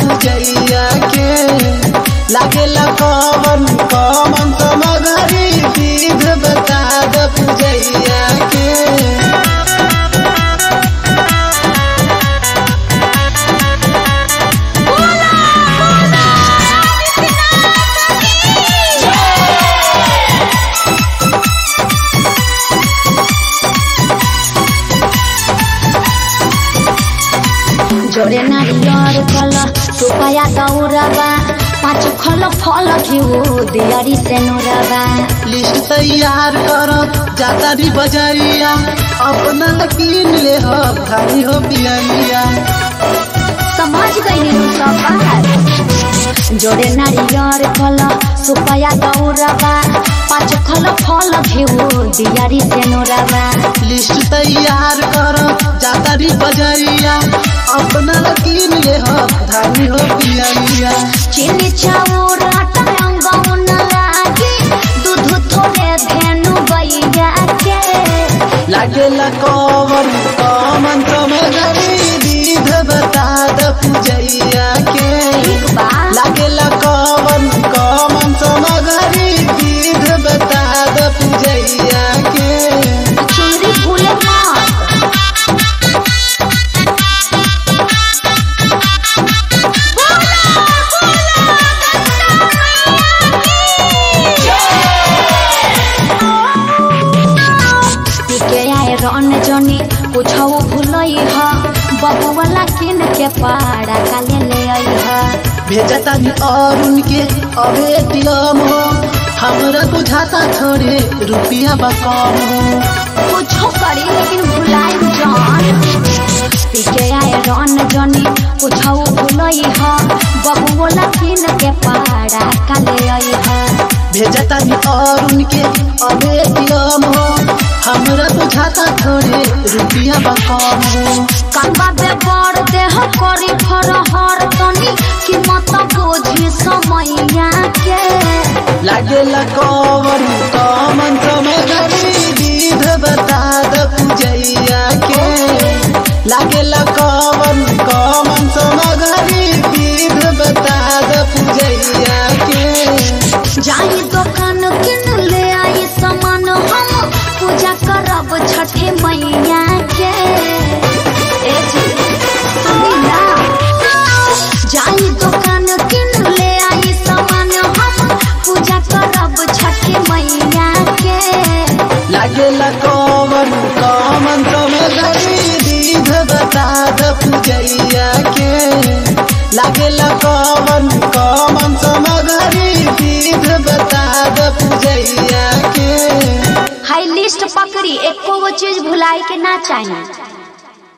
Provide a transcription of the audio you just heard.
पूजैया के लागेला कवन कवन समगरी विध बता द पूजैया के जोरे नारियर कल सुपाया दौरबा पाँच खल फल घिउ दियरी से नुरबा लिस्ट तैयार कर जातारी बजरिया अपना कीन ले हो खाली हो पियरिया समझ गई सब बात जोरे नारियर कल सुपाया दौरबा पाँच खल फल घिउ दियरी से नुरबा लिस्ट तैयार कर जातारी बजरिया अपना कीन ले हो धानी हो पियरिया चिनी चाउर आटा अंगौन लागी दूध थोड़े धेनु गैया के लागेला कवन कमन कमगरी विध बता द पूजैया के ठीक बा लागेला कवन कमन समगरी विध बता द पूजैया के चुनरी भूले मत के आए रन जनी कुछ भूलई ह बबुआला किन के पाड़ा काले ले आई ह भेजतानी और उनके अब एटीएम हो हमरा बुझाता थोड़े रुपया बा कम हो कुछो करी लेकिन भुलाई जान पीके आए रन जनी कुछो भूलई ह बबुआला किन के पाड़ा काले आई ह भेजतानी और उनके अब एटीएम हो हमरा बुझाता थोड़े रुपया बा कम हो कंबा बे बड़ देह करी फरहर तनी कीमत बोझी समैया के लागेला कवन कमन समगरी विध बता द पूजैया के लागेला कवन कमन समगरी विध बता द पूजैया के जाई दुकान किन ले आई सामान हम पूजा करब छठे मैया के ए जी, सुनी ना जाई दुकान किन ले आई सामान हम पूजा करब छठे मैया के लागेला कवन कमन समगरी विध बता द पूजैया के लागेला कवन कमन समगरी विध बता द पूजैया के हाई लिस्ट पकड़ी एको गो चीज भुलाई के ना चाहिए